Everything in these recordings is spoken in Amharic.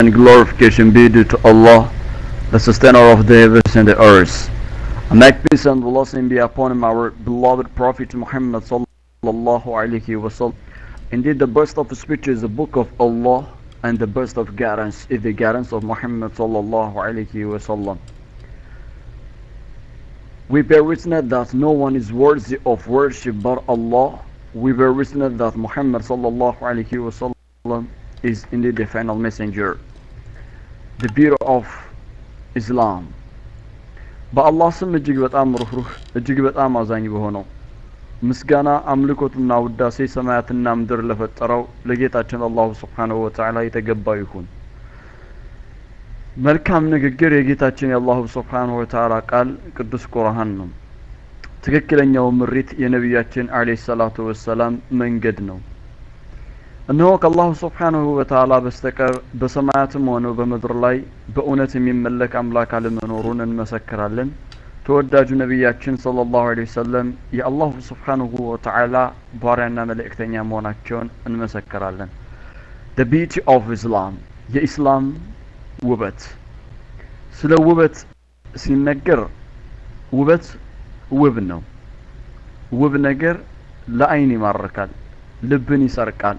and glorification be due to Allah, the sustainer of the heavens and the earth. And make peace and blessing be upon our beloved Prophet Muhammad sallallahu alaihi wasallam. Indeed, the best of speech is the book of Allah, and the best of guidance is the guidance of Muhammad sallallahu alaihi wasallam. We bear witness that no one is worthy of worship but Allah. We bear witness that Muhammad sallallahu alaihi wasallam is indeed the final messenger, the beauty of Islam. በአላህ ስም እጅግ በጣም ሩህሩህ እጅግ በጣም አዛኝ በሆነው ምስጋና አምልኮትና ውዳሴ ሰማያትና ምድር ለፈጠረው ለጌታችን አላሁ ስብሓንሁ ወተዓላ የተገባ ይሁን። መልካም ንግግር የጌታችን የአላሁ ስብሓንሁ ወተዓላ ቃል ቅዱስ ቁርአን ነው። ትክክለኛው ምሪት የነቢያችን አለይሂ ሰላቱ ወሰላም መንገድ ነው። እነሆ ከአላሁ ስብሓንሁ ወተዓላ በስተቀር በሰማያትም ሆነ በምድር ላይ በእውነት የሚመለክ አምላክ አለመኖሩን እንመሰክራለን። ተወዳጁ ነቢያችን ሰለላሁ ዐለይሂ ወሰለም የአላሁ ስብሓንሁ ወተዓላ ባሪያና መልእክተኛ መሆናቸውን እንመሰክራለን። the beauty of Islam የኢስላም ውበት ስለ ውበት ሲነገር ውበት ውብ ነው። ውብ ነገር ለአይን ይማርካል፣ ልብን ይሰርቃል፣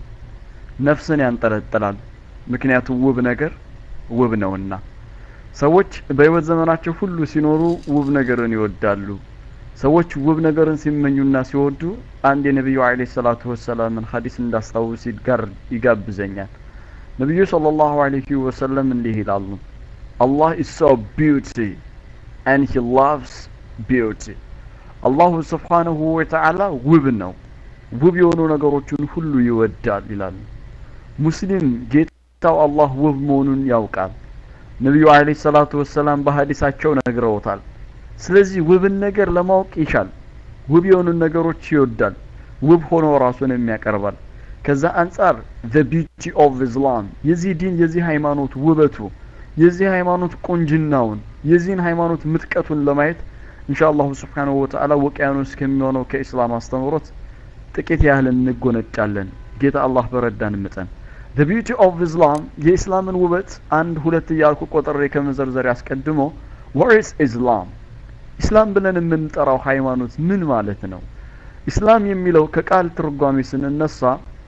ነፍስን ያንጠለጥላል። ምክንያቱም ውብ ነገር ውብ ነውና። ሰዎች በህይወት ዘመናቸው ሁሉ ሲኖሩ ውብ ነገርን ይወዳሉ። ሰዎች ውብ ነገርን ሲመኙና ሲወዱ አንድ የነቢዩ አለይሂ ሰላቱ ወሰላምን ሀዲስ እንዳስታውስ ይጋር ይጋብዘኛል። ነቢዩ ሰለላሁ ዐለይሂ ወሰለም እንዲህ ይላሉ፣ አላህ is so beauty and he loves beauty አላሁ ስብሓንሁ ወተዓላ ውብ ነው፣ ውብ የሆኑ ነገሮችን ሁሉ ይወዳል ይላሉ። ሙስሊም ጌታው አላህ ውብ መሆኑን ያውቃል። ነቢዩ አለይሂ ሰላቱ ወሰላም በሀዲሳቸው ነግረውታል። ስለዚህ ውብን ነገር ለማወቅ ይሻል። ውብ የሆኑ ነገሮች ይወዳል። ውብ ሆኖ ራሱንም ያቀርባል። ከዛ አንጻር the beauty of Islam የዚህ ዲን የዚህ ሃይማኖት ውበቱ የዚህ ሃይማኖት ቁንጅናውን የዚህን ሃይማኖት ምጥቀቱን ለማየት ኢንሻአላሁ ስብሓንሁ ወተዓላ ውቅያኖስ ከሚሆነው ከኢስላም አስተምህሮት ጥቂት ያህል እንጎነጫለን። ጌታ አላህ በረዳን መጠን the beauty of Islam የኢስላምን ውበት አንድ ሁለት እያልኩ ቆጥሬ ከመዘርዘር ያስቀድሞ what is Islam ኢስላም ብለን የምንጠራው ሃይማኖት ምን ማለት ነው? ኢስላም የሚለው ከቃል ትርጓሜ ስንነሳ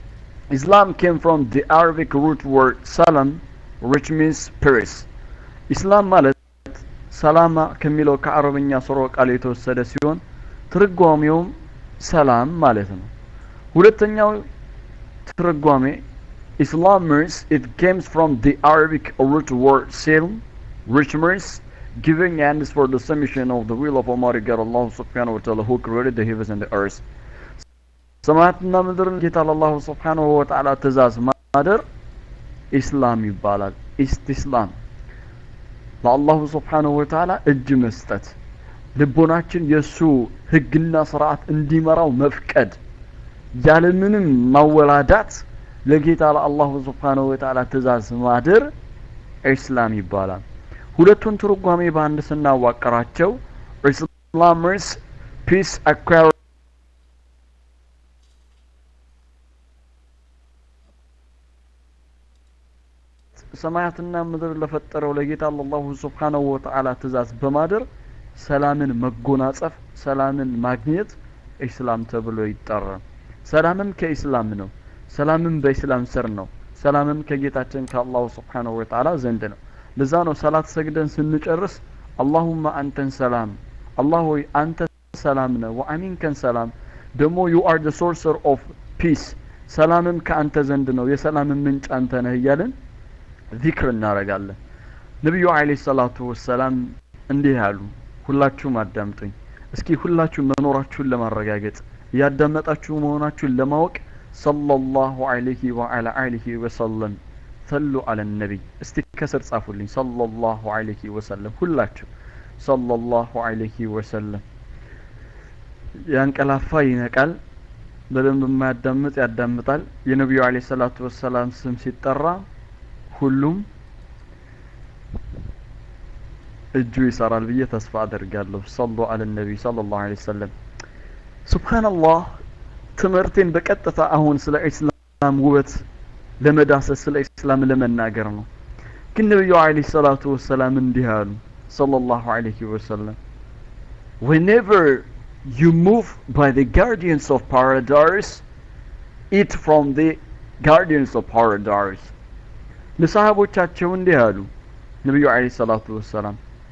ኢስላም came from the Arabic root word salam which means peace ኢስላም ማለት ሰላማ ከሚለው ከአረብኛ ስርወ ቃል የተወሰደ ሲሆን ትርጓሜውም ሰላም ማለት ነው። ሁለተኛው ትርጓሜ Islam means it comes from the Arabic root word silm which means giving hands for the submission of the will of Almighty God Allah subhanahu wa ta'ala who created the heavens and the earth ሰማያትና ምድርን ጌታ ለአላሁ ስብሓንሁ ወተዓላ ትእዛዝ ማደር ኢስላም ይባላል። ኢስቲስላም ለአላሁ ስብሓንሁ ወተዓላ እጅ መስጠት፣ ልቦናችን የእሱ ህግና ስርዓት እንዲመራው መፍቀድ፣ ያለምንም ማወላዳት ለጌታ ለአላሁ ስብሓንሁ ወተዓላ ትእዛዝ ማደር ኢስላም ይባላል። ሁለቱን ትርጓሜ በአንድ ስናዋቀራቸው ኢስላምስ ፒስ አኳር ሰማያትና ምድር ለፈጠረው ለጌታ ለአላሁ ስብሓንሁ ወተዓላ ትእዛዝ በማደር ሰላምን መጎናጸፍ ሰላምን ማግኘት ኢስላም ተብሎ ይጠራል። ሰላምም ከኢስላም ነው። ሰላምም በኢስላም ስር ነው። ሰላምም ከጌታችን ከአላሁ ስብሓንሁ ወተዓላ ዘንድ ነው። ለዛ ነው ሰላት ሰግደን ስንጨርስ አላሁማ አንተን ሰላም አላህ ሆይ አንተ ሰላም ነህ፣ ወአሚንከን ሰላም ደግሞ ዩ አር ደ ሶርሰር ኦፍ ፒስ ሰላምም ከአንተ ዘንድ ነው፣ የሰላምን ምንጭ አንተ ነህ እያልን ዚክር እናደርጋለን። ነቢዩ አለይሂ ሰላቱ ወሰላም እንዲህ ያሉ፣ ሁላችሁም አዳምጡኝ። እስኪ ሁላችሁ መኖራችሁን ለማረጋገጥ እያዳመጣችሁ መሆናችሁን ለማወቅ ሰለላሁ ዐለይሂ ወዐላ አሊሂ ወሰለም ሰሉ አለ ነቢይ። እስቲ ከስር ጻፉልኝ። ሰለላሁ ዐለይሂ ወሰለም ሁላችሁ ሰለላሁ ዐለይሂ ወሰለም። ያንቀላፋ ይነቃል፣ በደንብ የማያዳምጥ ያዳምጣል። የነቢዩ አለይሂ ሰላቱ ወሰላም ስም ሲጠራ ሁሉም እጁ ይሰራል ብዬ ተስፋ አደርጋለሁ። ሰሉ አለ ነቢይ ሰለላሁ ዐለይሂ ወሰለም። ሱብሃንአላህ ትምህርቴን በቀጥታ አሁን ስለ ኢስላም ውበት ለመዳሰስ ስለ ኢስላም ለመናገር ነው። ግን ነቢዩ አለይሂ ሰላቱ ወሰላም እንዲህ አሉ ሰለላሁ ዐለይሂ ወሰለም whenever you move by the guardians of paradise eat from the guardians of paradise ለሰሃቦቻቸው እንዲህ አሉ ነቢዩ አለይሂ ሰላቱ ወሰላም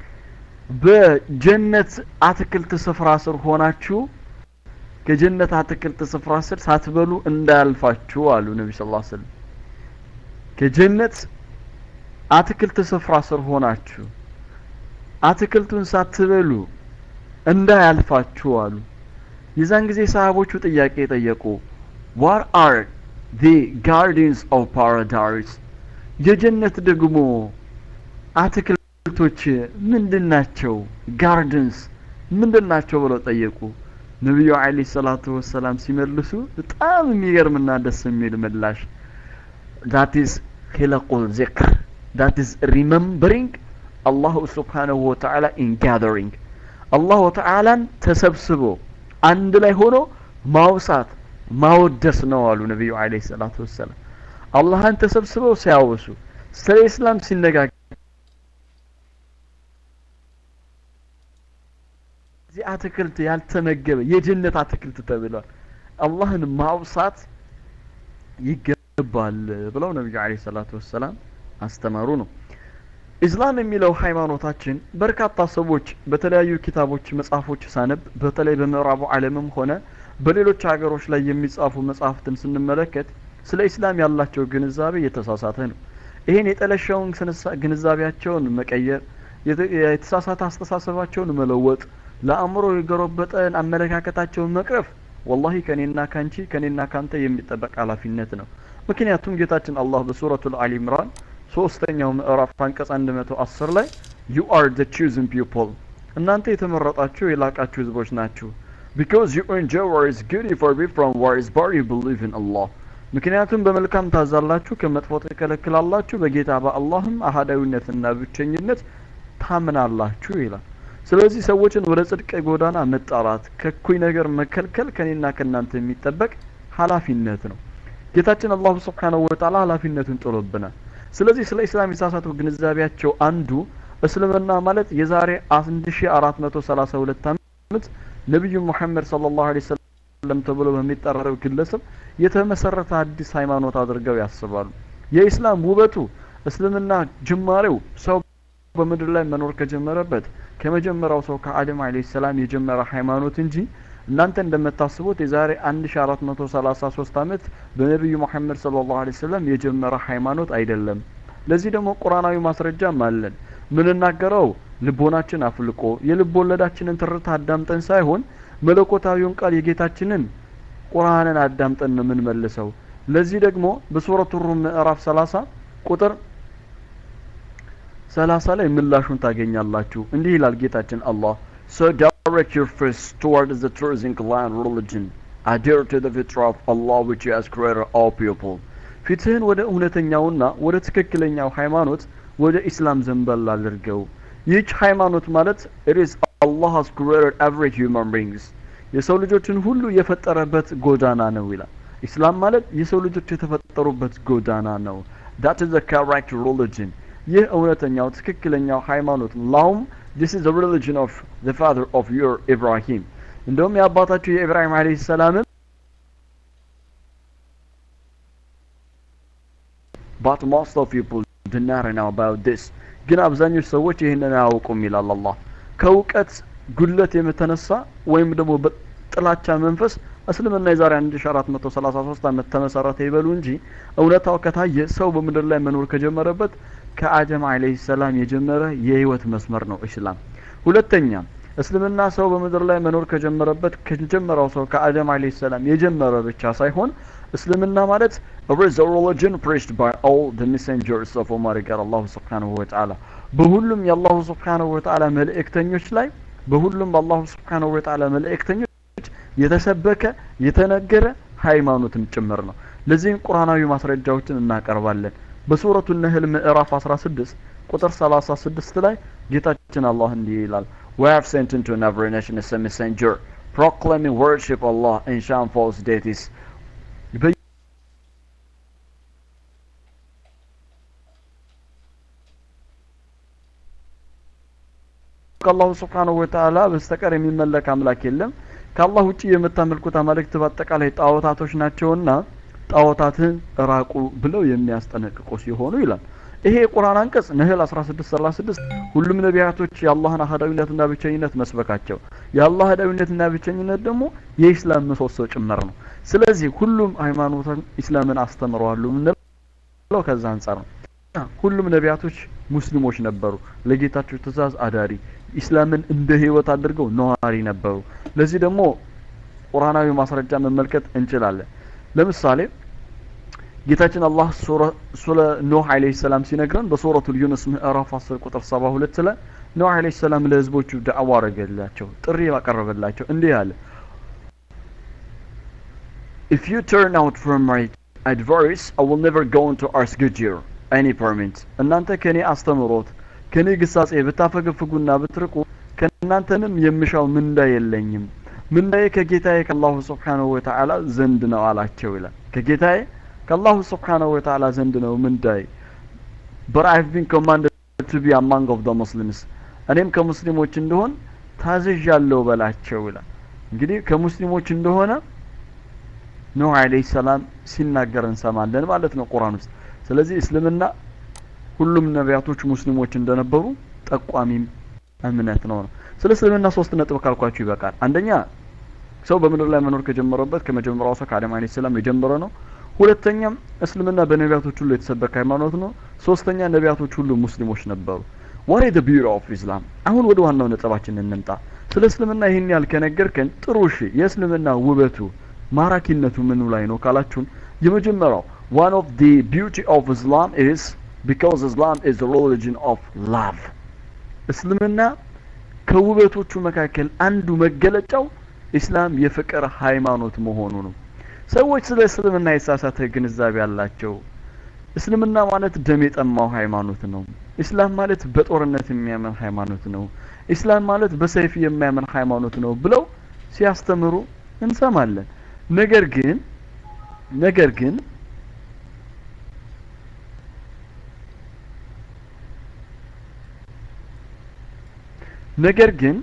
በጀነት አትክልት ስፍራ ስር ሆናችሁ ከጀነት አትክልት ስፍራ ስር ሳትበሉ እንዳያልፋችሁ አሉ ነቢ ስ ስለም ከጀነት አትክልት ስፍራ ስር ሆናችሁ አትክልቱን ሳትበሉ እንዳያልፋችሁ አሉ የዛን ጊዜ ሰሃቦቹ ጥያቄ ጠየቁ ዋት አር ዲ ጋርዲንስ ኦፍ ፓራዳይስ የጀነት ደግሞ አትክልቶች ምንድን ናቸው ጋርደንስ ምንድን ናቸው ብለው ጠየቁ ነቢዩ አለ ሰላቱ ወሰላም ሲመልሱ በጣም የሚገርምና ደስ የሚል ምላሽ ዳት ኢዝ ሂለቁል ዚክር ዳት ኢዝ ሪመምበሪንግ አላሁ ስብሓነሁ ወተዓላ ኢን ጋዘሪንግ አላሁ ተዓላን ተሰብስቦ አንድ ላይ ሆኖ ማውሳት ማወደስ ነው አሉ ነቢዩ አለ ሰላቱ ወሰላም አላህን ተሰብስበው ሲያወሱ ስለ ኢስላም ሲነጋገር እዚህ አትክልት ያልተመገበ የጀነት አትክልት ተብሏል አላህን ማውሳት ይገባል ብለው ነቢዩ አለ ሰላቱ ወሰላም አስተማሩ ነው ኢስላም የሚለው ሃይማኖታችን በርካታ ሰዎች በተለያዩ ኪታቦች መጽሐፎች ሳነብ በተለይ በምዕራቡ ዓለምም ሆነ በሌሎች ሀገሮች ላይ የሚጻፉ መጽሐፍትን ስንመለከት ስለ ኢስላም ያላቸው ግንዛቤ የተሳሳተ ነው ይህን የጠለሸውን ግንዛቤያቸውን መቀየር የተሳሳተ አስተሳሰባቸውን መለወጥ ለአእምሮ የገረበጠን አመለካከታቸውን መቅረፍ ወላሂ ከኔና ካንቺ ከኔና ካንተ የሚጠበቅ ኃላፊነት ነው ምክንያቱም ጌታችን አላህ በሱረቱ አሊ ኢምራን ሶስተኛው ምዕራፍ አንቀጽ 110 ላይ ዩ አር ዘ ቹዝን ፒፕል እናንተ የተመረጣችሁ የላቃችሁ ህዝቦች ናችሁ because you enjoy what is good for you from what is bad you believe in Allah ምክንያቱም በመልካም ታዛላችሁ ከመጥፎ ትከለክላላችሁ በጌታ በአላህም አህዳዊነትና ብቸኝነት ታምናላችሁ ይላል ስለዚህ ሰዎችን ወደ ጽድቅ ጎዳና መጣራት ከኩይ ነገር መከልከል ከኔና ከእናንተ የሚጠበቅ ሀላፊነት ነው ጌታችን አላሁ ስብሓነሁ ወተዓላ ሀላፊነቱን ጥሎብናል ስለዚህ ስለ ኢስላም የተሳሳቱ ግንዛቤያቸው አንዱ እስልምና ማለት የዛሬ 1432 ዓመት ነቢዩ ሙሐመድ ሰለላሁ ዐለይሂ ወሰለም ተብሎ በሚጠራው ግለሰብ የተመሰረተ አዲስ ሃይማኖት አድርገው ያስባሉ የኢስላም ውበቱ እስልምና ጅማሬው ሰው በምድር ላይ መኖር ከጀመረበት ከመጀመሪያው ሰው ከአደም አለይሂ ሰላም የጀመረ ሃይማኖት እንጂ እናንተ እንደምታስቡት የዛሬ 1433 ዓመት በነቢዩ መሐመድ ሰለላሁ ዐለይሂ ወሰለም የጀመረ ሃይማኖት አይደለም ለዚህ ደግሞ ቁርአናዊ ማስረጃም አለን ምንናገረው ልቦናችን አፍልቆ የልብ ወለዳችንን ትርታ አዳምጠን ሳይሆን መለኮታዊውን ቃል የጌታችንን ቁርአንን አዳምጠን ነው የምንመልሰው ለዚህ ደግሞ በሱረቱ ሩም ምዕራፍ 30 ቁጥር 30 ላይ ምላሹን ታገኛላችሁ እንዲህ ይላል ጌታችን አላህ so direct your face toward the truth inclined religion adhere to the fitra of Allah which has created all people ፊትህን ወደ እውነተኛውና ወደ ትክክለኛው ሃይማኖት ወደ ኢስላም ዘንበል አድርገው ይህች ሃይማኖት ማለት it is Allah has created every human beings የሰው ልጆችን ሁሉ የፈጠረበት ጎዳና ነው ይላል ኢስላም ማለት የሰው ልጆች የተፈጠሩበት ጎዳና ነው that is the correct religion ይህ እውነተኛው ትክክለኛው ሃይማኖት ላውም this is the religion of the father of your Ibrahim እንደውም የአባታችሁ የኢብራሂም አለይሂ ሰላም but most of people do not know about this ግን አብዛኞቹ ሰዎች ይህንን አያውቁም ይላል አላህ ከእውቀት ጉድለት የተነሳ ወይም ደግሞ በጥላቻ መንፈስ እስልምና የዛሬ 1433 ዓመት ተመሰረተ ይበሉ እንጂ እውነታው ከታየ ሰው በምድር ላይ መኖር ከጀመረበት ከአደም አለይሂ ሰላም የጀመረ የህይወት መስመር ነው እስላም ሁለተኛ እስልምና ሰው በምድር ላይ መኖር ከጀመረበት ከጀመረው ሰው ከአደም አለይሂ ሰላም የጀመረ ብቻ ሳይሆን እስልምና ማለት it is a religion preached by all the messengers of Almighty God Allah subhanahu wa ta'ala በሁሉም የአላሁ ስብሓንሁ ወተዓላ መልእክተኞች ላይ በሁሉም በአላሁ ስብሓንሁ ወተዓላ መልእክተኞች የተሰበከ የተነገረ ሃይማኖትም ጭምር ነው ለዚህም ቁርአናዊ ማስረጃዎችን እናቀርባለን በሱረቱ ነህል ምዕራፍ 16 ቁጥር 36 ላይ ጌታችን አላህ እንዲህ ይላል We have sent into every nation a messenger proclaiming worship Allah and shun false deities ከአላሁ ስብሓነሁ ወተዓላ በስተቀር የሚመለክ አምላክ የለም ከአላህ ውጭ የምታመልኩት አማልክት በአጠቃላይ ጣዖታቶች ናቸውና ጣዖታትን ራቁ ብለው የሚያስጠነቅቁ ሲሆኑ ይላል ይሄ የቁርአን አንቀጽ ነህል 1636 ሁሉም ነቢያቶች የአላህን አህዳዊነትና ብቸኝነት መስበካቸው የአላህ አህዳዊነትና ብቸኝነት ደግሞ የኢስላም ምሰሶ ጭምር ነው ስለዚህ ሁሉም ሃይማኖትን ኢስላምን አስተምረዋሉ ምንለው ከዛ አንጻር ነው ሁሉም ነቢያቶች ሙስሊሞች ነበሩ ለጌታቸው ትእዛዝ አዳሪ ኢስላምን እንደ ህይወት አድርገው ነዋሪ ነበሩ ለዚህ ደግሞ ቁርአናዊ ማስረጃ መመልከት እንችላለን ለምሳሌ ጌታችን አላህ ስለ ኖህ አለይሂ ሰላም ሲነግረን በሱረቱል ዩኑስ ምዕራፍ 10 ቁጥር 72 ስለ ኖህ አለይሂ ሰላም ለህዝቦቹ ዳዕዋ አረገላቸው ጥሪ ያቀረበላቸው እንዲህ አለ If you turn out from my advice, I will never go into ask you any permit. እናንተ ከኔ አስተምሮት ከኔ ግሳጼ ብታፈገፍጉና ብትርቁ ከእናንተንም የምሻው ምንዳ የለኝም ምንዳዬ ከጌታዬ ከአላሁ ስብሓንሁ ወተዓላ ዘንድ ነው አላቸው ይላል ከጌታዬ ከአላሁ ስብሓንሁ ወተዓላ ዘንድ ነው ምንዳዬ but I've been commanded to be among of the Muslims እኔም ከሙስሊሞች እንደሆን ታዝዣለሁ በላቸው ይላል እንግዲህ ከሙስሊሞች እንደሆነ ኑህ አለይሂ ሰላም ሲናገር እንሰማለን ማለት ነው ቁርአን ውስጥ ስለዚህ እስልምና ሁሉም ነቢያቶች ሙስሊሞች እንደነበሩ ጠቋሚም እምነት ነው ነው ስለ እስልምና ሶስት ነጥብ ካልኳችሁ ይበቃል አንደኛ ሰው በምድር ላይ መኖር ከጀመረበት ከመጀመሪያው ሰው ከአደም አለይሂ ሰላም የጀመረ ነው ሁለተኛም እስልምና በነቢያቶች ሁሉ የተሰበከ ሃይማኖት ነው ሶስተኛ ነቢያቶች ሁሉ ሙስሊሞች ነበሩ ዋት ኢዝ ዘ ቢዩቲ ኦፍ ኢስላም አሁን ወደ ዋናው ነጥባችን እንምጣ ስለ እስልምና ይህን ያህል ከነገርከን ጥሩ እሺ የእስልምና ውበቱ ማራኪነቱ ምኑ ላይ ነው ካላችሁን የመጀመሪያው one of the beauty of Islam is because Islam is the religion of love እስልምና ከውበቶቹ መካከል አንዱ መገለጫው ኢስላም የፍቅር ሃይማኖት መሆኑ ነው ሰዎች ስለ እስልምና የተሳሳተ ግንዛቤ አላቸው እስልምና ማለት ደም የጠማው ሃይማኖት ነው ኢስላም ማለት በጦርነት የሚያምን ሃይማኖት ነው ኢስላም ማለት በሰይፍ የሚያምን ሃይማኖት ነው ብለው ሲያስተምሩ እንሰማለን ነገር ግን ነገር ግን ነገር ግን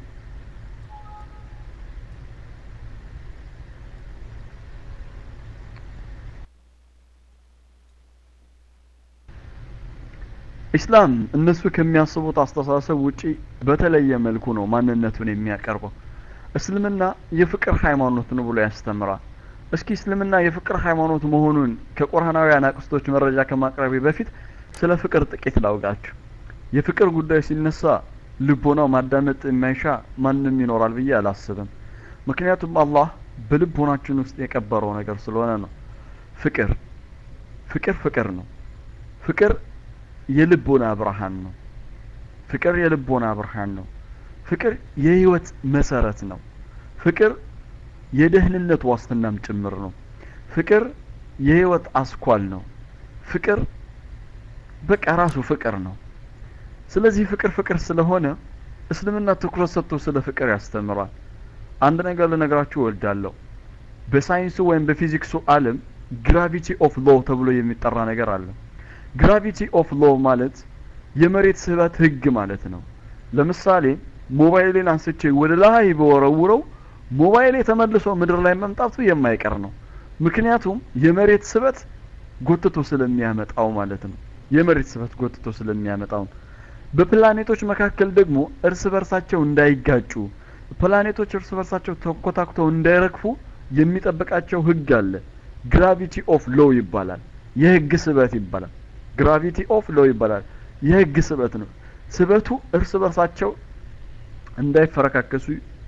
ኢስላም እነሱ ከሚያስቡት አስተሳሰብ ውጪ በተለየ መልኩ ነው ማንነቱን የሚያቀርበው እስልምና የፍቅር ሃይማኖት ነው ብሎ ያስተምራል እስኪ እስልምና የፍቅር ሃይማኖት መሆኑን ከቁርአናዊ አናቅስቶች መረጃ ከማቅረቤ በፊት ስለ ፍቅር ጥቂት ላውጋችሁ የፍቅር ጉዳይ ሲነሳ ልቦናው ማዳመጥ የማይሻ ማንም ይኖራል ብዬ አላስብም ምክንያቱም አላህ በልቦናችን ውስጥ የቀበረው ነገር ስለሆነ ነው ፍቅር ፍቅር ፍቅር ነው ፍቅር የልቦና ብርሃን ነው ፍቅር የልቦና ብርሃን ነው ፍቅር የህይወት መሰረት ነው ፍቅር የደህንነት ዋስትናም ጭምር ነው ፍቅር የህይወት አስኳል ነው ፍቅር በቃ ራሱ ፍቅር ነው ስለዚህ ፍቅር ፍቅር ስለሆነ እስልምና ትኩረት ሰጥቶ ስለ ፍቅር ያስተምራል አንድ ነገር ልነግራችሁ እወዳለሁ በሳይንሱ ወይም በፊዚክሱ አለም ግራቪቲ ኦፍ ሎ ተብሎ የሚጠራ ነገር አለ ግራቪቲ ኦፍ ሎ ማለት የመሬት ስበት ህግ ማለት ነው ለምሳሌ ሞባይሌን አንስቼ ወደ ላይ በወረውረው ሞባይሌ ተመልሶ ምድር ላይ መምጣቱ የማይቀር ነው ምክንያቱም የመሬት ስበት ጎትቶ ስለሚያመጣው ማለት ነው የመሬት ስበት ጎትቶ ስለሚያመጣው በፕላኔቶች መካከል ደግሞ እርስ በርሳቸው እንዳይጋጩ ፕላኔቶች እርስ በርሳቸው ተኮታኩተው እንዳይረግፉ የሚጠብቃቸው ህግ አለ ግራቪቲ ኦፍ ሎ ይባላል የህግ ስበት ይባላል ግራቪቲ ኦፍ ሎ ይባላል የህግ ስበት ነው ስበቱ እርስ በርሳቸው እንዳይፈረካከሱ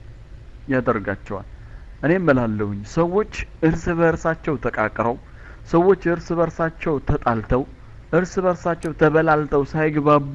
ያደርጋቸዋል እኔም እላለሁኝ ሰዎች እርስ በርሳቸው ተቃቅረው ሰዎች እርስ በርሳቸው ተጣልተው እርስ በርሳቸው ተበላልተው ሳይግባቡ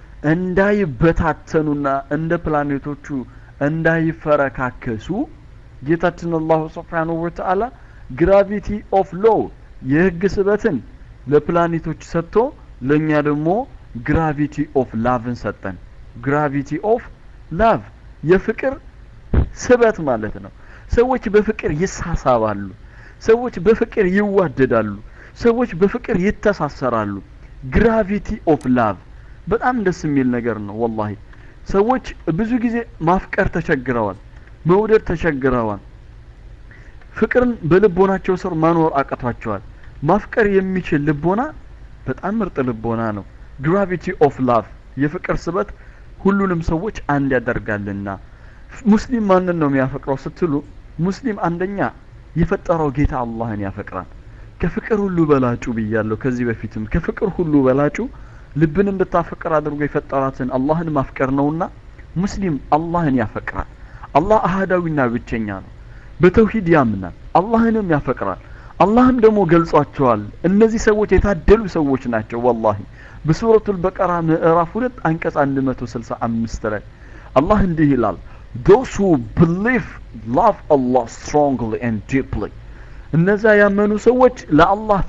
እንዳይበታተኑና እንደ ፕላኔቶቹ እንዳይፈረካከሱ ጌታችን አላሁ ስብሓንሁ ወተዓላ ግራቪቲ ኦፍ ሎ የህግ ስበትን ለፕላኔቶች ሰጥቶ ለእኛ ደግሞ ግራቪቲ ኦፍ ላቭን ሰጠን ግራቪቲ ኦፍ ላቭ የፍቅር ስበት ማለት ነው ሰዎች በፍቅር ይሳሳባሉ ሰዎች በፍቅር ይዋደዳሉ ሰዎች በፍቅር ይተሳሰራሉ ግራቪቲ ኦፍ ላቭ በጣም ደስ የሚል ነገር ነው ወላሂ ሰዎች ብዙ ጊዜ ማፍቀር ተቸግረዋል መውደድ ተቸግረዋል ፍቅርን በልቦናቸው ስር ማኖር አቅቷቸዋል ማፍቀር የሚችል ልቦና በጣም ምርጥ ልቦና ነው ግራቪቲ ኦፍ ላቭ የፍቅር ስበት ሁሉንም ሰዎች አንድ ያደርጋልና ሙስሊም ማንን ነው የሚያፈቅረው ስትሉ ሙስሊም አንደኛ የፈጠረው ጌታ አላህን ያፈቅራል ከፍቅር ሁሉ በላጩ ብያለሁ ከዚህ በፊትም ከፍቅር ሁሉ በላጩ ልብን እንድታፈቅር አድርጎ የፈጠራትን አላህን ማፍቀር ነውና ሙስሊም አላህን ያፈቅራል አላህ አህዳዊና ብቸኛ ነው በተውሂድ ያምናል አላህንም ያፈቅራል አላህም ደግሞ ገልጿቸዋል እነዚህ ሰዎች የታደሉ ሰዎች ናቸው ወላሂ በሱረቱል በቀራ ምዕራፍ ሁለት አንቀጽ 165 ላይ አላህ እንዲህ ይላል those who believe love Allah strongly and deeply እነዛ ያመኑ ሰዎች ለአላህ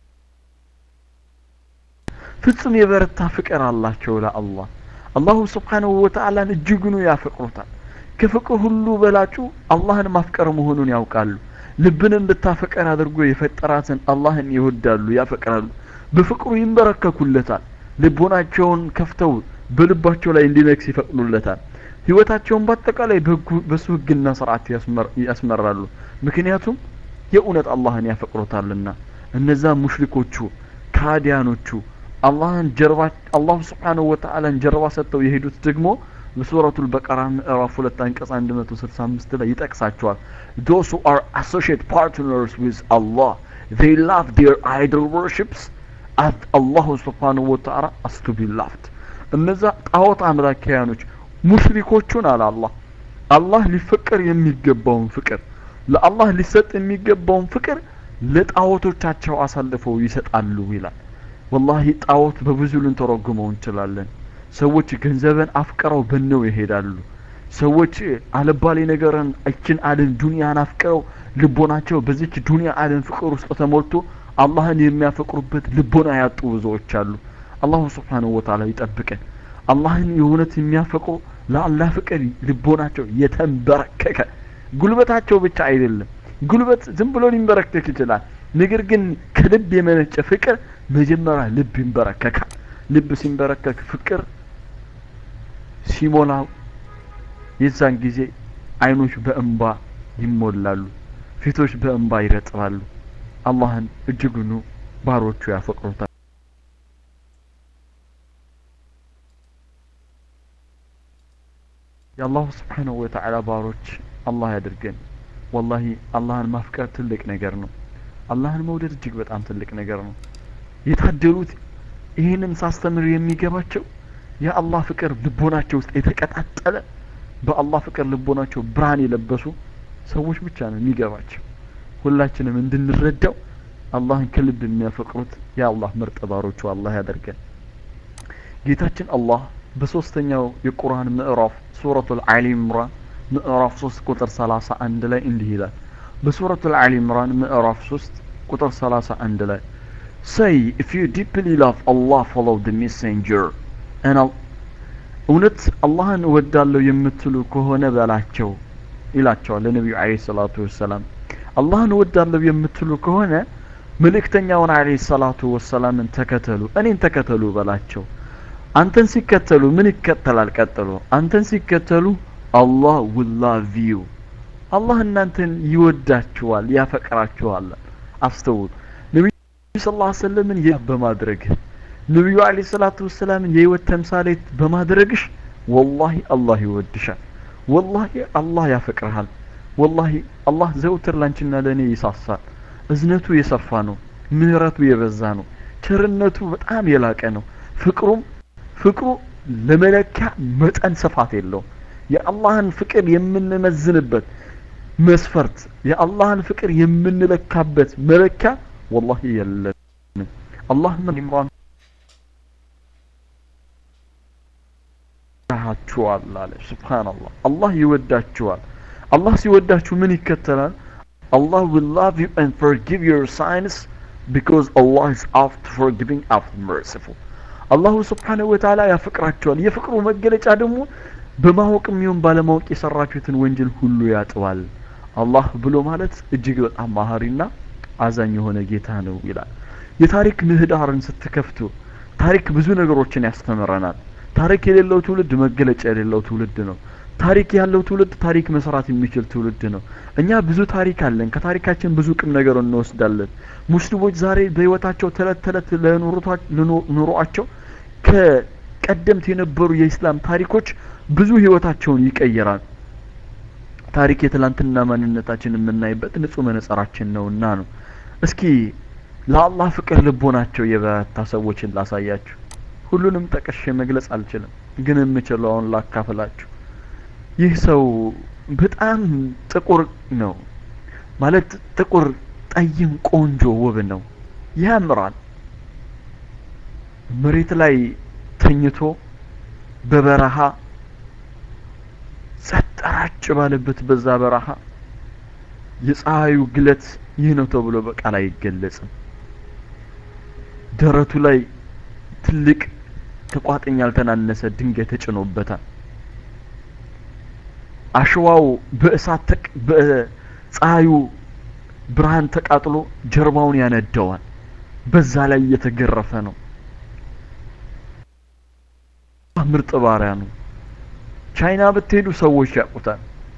ፍጹም የበረታ ፍቅር አላቸው ለአላህ አላሁ ስብሓንሁ ወተዓላን እጅጉኑ ያፈቅሩታል ከፍቅር ሁሉ በላጩ አላህን ማፍቀር መሆኑን ያውቃሉ ልብን እንድታፈቀር አድርጎ የፈጠራትን አላህን ይወዳሉ ያፈቅራሉ በፍቅሩ ይንበረከኩለታል ልቦናቸውን ከፍተው በልባቸው ላይ እንዲነግስ ይፈቅዱለታል ህይወታቸውን በአጠቃላይ በሱ ህግና ስርዓት ያስመራሉ ምክንያቱም የእውነት አላህን ያፈቅሩታልና እነዛ ሙሽሪኮቹ ካዲያኖቹ አላህን ጀርባ አላሁ ስብሓንሁ ወተዓላን ጀርባ ሰጥተው የሄዱት ደግሞ በሱረቱል በቀራ ምዕራፍ ሁለት አንቀጽ 165 ላይ ይጠቅሳቸዋል those who are associate partners with Allah they love their idol worships as Allah subhanahu wa ta'ala as to be loved እነዛ ጣዖት አምላኪያኖች ሙሽሪኮቹን አለ አላህ አላህ ሊፈቀር የሚገባውን ፍቅር ለአላህ ሊሰጥ የሚገባውን ፍቅር ለጣዖቶቻቸው አሳልፈው ይሰጣሉ ይላል ወላሂ ጣዖት በብዙ ልንተረጉመው እንችላለን ሰዎች ገንዘብን አፍቅረው በነው ይሄዳሉ ሰዎች አለባሌ ነገርን እችን አለም ዱንያን አፍቅረው ልቦናቸው በዚች ዱንያ አለም ፍቅር ውስጥ ተሞልቶ አላህን የሚያፈቅሩበት ልቦና ያጡ ብዙዎች አሉ አላሁ ስብሓንሁ ወተዓላ ይጠብቀን አላህን የእውነት የሚያፈቅሩ ለአላህ ፍቅር ልቦናቸው የተንበረከከ ጉልበታቸው ብቻ አይደለም ጉልበት ዝም ብሎ ሊንበረከክ ይችላል ነገር ግን ከልብ የመነጨ ፍቅር መጀመሪያ ልብ ይንበረከካል ልብ ሲንበረከክ ፍቅር ሲሞላው የዛን ጊዜ አይኖች በእንባ ይሞላሉ ፊቶች በእንባ ይረጥባሉ አላህን እጅጉኑ ባሮቹ ያፈቅሩታል የአላሁ ስብሓንሁ ወተዓላ ባሮች አላህ ያድርገን ወላሂ አላህን ማፍቀር ትልቅ ነገር ነው አላህን መውደድ እጅግ በጣም ትልቅ ነገር ነው የታደሉት ይህንን ሳስተምር የሚገባቸው የአላህ ፍቅር ልቦናቸው ውስጥ የተቀጣጠለ በአላህ ፍቅር ልቦናቸው ብርሃን የለበሱ ሰዎች ብቻ ነው የሚገባቸው ሁላችንም እንድንረዳው አላህን ከልብ የሚያፈቅሩት የአላህ ምርጥ ባሮቹ አላህ ያደርገን ጌታችን አላህ በሶስተኛው የቁርአን ምዕራፍ ሱረቱል አሊ ኢምራን ምዕራፍ 3 ቁጥር 31 ላይ እንዲህ ይላል በሱረቱል አሊ ኢምራን ምዕራፍ 3 ቁጥር 31 ላይ say if you deeply love Allah follow the messenger and እውነት አላህን እወዳለሁ የምትሉ ከሆነ በላቸው ይላቸዋል ለነቢዩ አለ ሰላቱ ወሰላም አላህን እወዳለሁ የምትሉ ከሆነ መልእክተኛውን አለ ሰላቱ ወሰላምን ተከተሉ እኔን ተከተሉ በላቸው አንተን ሲከተሉ ምን ይከተላል ቀጥሎ አንተን ሲከተሉ አላህ will love you አላህ እናንተን ይወዳችኋል ያፈቅራችኋል አስተውሉ ነቢዩ ስ ላ ሰለምን ይ በማድረግ ነቢዩ አለ ሰላቱ ወሰላምን የህይወት ተምሳሌት በማድረግሽ ወላሂ አላህ ይወድሻል ወላሂ አላህ ያፈቅርሃል ወላሂ አላህ ዘውትር ላንቺና ለእኔ ይሳሳል እዝነቱ የሰፋ ነው ምህረቱ የበዛ ነው ቸርነቱ በጣም የላቀ ነው ፍቅሩም ፍቅሩ ለመለኪያ መጠን ስፋት የለውም የአላህን ፍቅር የምንመዝንበት መስፈርት የአላህን ፍቅር የምንለካበት መለኪያ ወላሂ የለንም አላህ ምን ኢምራን ይወዳችኋል አለ ስብሓንላህ አላህ ይወዳችኋል አላህ ሲወዳችሁ ምን ይከተላል Allah will love you and forgive your sins because Allah is after forgiving after merciful አላሁ ስብሓንሁ ወተዓላ ያፈቅራቸዋል የፍቅሩ መገለጫ ደግሞ በማወቅም ይሁን ባለማወቅ የሰራችሁትን ወንጀል ሁሉ ያጥባል አላህ ብሎ ማለት እጅግ በጣም ማሀሪና አዛኝ የሆነ ጌታ ነው ይላል የታሪክ ምህዳርን ስትከፍቱ ታሪክ ብዙ ነገሮችን ያስተምረናል ታሪክ የሌለው ትውልድ መገለጫ የሌለው ትውልድ ነው። ታሪክ ያለው ትውልድ ታሪክ መስራት የሚችል ትውልድ ነው። እኛ ብዙ ታሪክ አለን። ከታሪካችን ብዙ ቁም ነገር እንወስዳለን። ሙስሊሞች ዛሬ በህይወታቸው ተለት ተለት ለኑሯቸው ከቀደምት የነበሩ የኢስላም ታሪኮች ብዙ ህይወታቸውን ይቀይራል። ታሪክ የትላንትና ማንነታችን የምናይበት ንጹህ መነጽራችን ነውና ነው። እስኪ ለአላህ ፍቅር ልቦናቸው የበረታ ሰዎችን ላሳያችሁ። ሁሉንም ጠቅሼ መግለጽ አልችልም፣ ግን የምችለውን ላካፍላችሁ። ይህ ሰው በጣም ጥቁር ነው ማለት ጥቁር፣ ጠይም፣ ቆንጆ፣ ውብ ነው፣ ያምራል። መሬት ላይ ተኝቶ በበረሃ ጸጥ ረጭ ባለበት በዛ በረሃ የፀሐዩ ግለት ይህ ነው ተብሎ በቃል አይገለጽም። ደረቱ ላይ ትልቅ ከቋጥኝ ያልተናነሰ ድንጋይ ተጭኖበታል። አሸዋው በእሳት በፀሐዩ ብርሃን ተቃጥሎ ጀርባውን ያነደዋል። በዛ ላይ እየተገረፈ ነው። ምርጥ ባሪያ ነው። ቻይና ብትሄዱ ሰዎች ያውቁታል።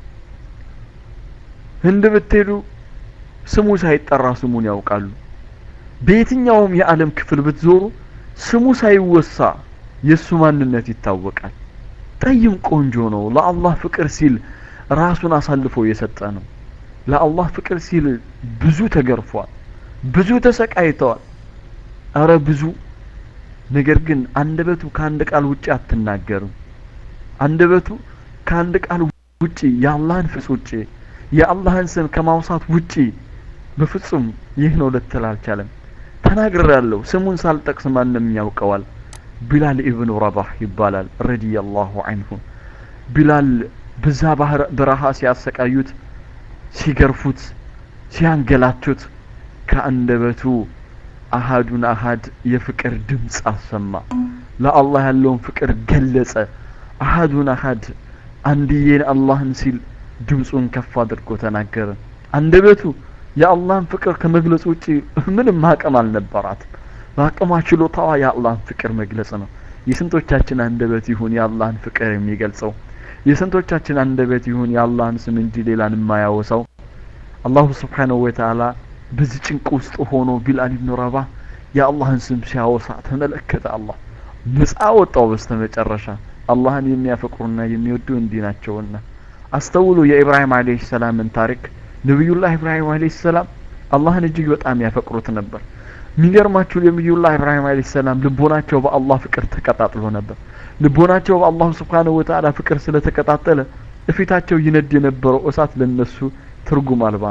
ህንድ ብትሄዱ ስሙ ሳይጠራ ስሙን ያውቃሉ። በየትኛውም የዓለም ክፍል ብትዞሩ ስሙ ሳይወሳ የእሱ ማንነት ይታወቃል። ጠይም ቆንጆ ነው። ለአላህ ፍቅር ሲል ራሱን አሳልፎ የሰጠ ነው። ለአላህ ፍቅር ሲል ብዙ ተገርፏል፣ ብዙ ተሰቃይተዋል። አረ ብዙ ነገር ግን አንደበቱ ከአንድ ቃል ውጪ አትናገርም። አንደበቱ ከአንድ ቃል ውጪ የአላህን ፍጽ ውጪ የአላህን ስም ከማውሳት ውጪ በፍጹም ይህ ነው ልትል አልቻለም። ተናግሬያለሁ። ስሙን ሳልጠቅስ ማንም ያውቀዋል። ቢላል ኢብኑ ረባህ ይባላል ረዲየላሁ አንሁ። ቢላል በዛ በረሃ ሲያሰቃዩት፣ ሲገርፉት፣ ሲያንገላቱት ከአንደበቱ አሃዱን አሃድ የፍቅር ድምፅ አሰማ። ለአላህ ያለውን ፍቅር ገለጸ። አሃዱን አሃድ አንድዬን አላህን ሲል ድምፁን ከፍ አድርጎ ተናገረ። አንደበቱ የአላህን ፍቅር ከመግለጽ ውጪ ምንም አቅም አልነበራትም። በአቅሟ ችሎታዋ የአላህን ፍቅር መግለጽ ነው። የስንቶቻችን አንደበት ይሁን የአላህን ፍቅር የሚገልጸው? የስንቶቻችን አንደበት ይሁን የአላህን ስም እንጂ ሌላን የማያወሳው? አላሁ ስብሓነሁ ወተዓላ በዚህ ጭንቅ ውስጥ ሆኖ ቢላል ኢብኑ ረባህ የአላህን ስም ሲያወሳ ተመለከተ። አላህ ነጻ ወጣው። በስተመጨረሻ አላህን የሚያፈቅሩና የሚወዱ እንዲህ ናቸውና አስተውሉ። የኢብራሂም አለይሂ ሰላምን ታሪክ ነቢዩላህ ኢብራሂም አለይሂ ሰላም አላህን እጅግ በጣም ያፈቅሩት ነበር። የሚገርማችሁ ነቢዩላህ ኢብራሂም አለይሂ ሰላም ልቦናቸው በአላህ ፍቅር ተቀጣጥሎ ነበር። ልቦናቸው በአላህ ስብሓነሁ ወተዓላ ፍቅር ስለተቀጣጠለ እፊታቸው ይነድ የነበረው እሳት ለነሱ ትርጉም አልባ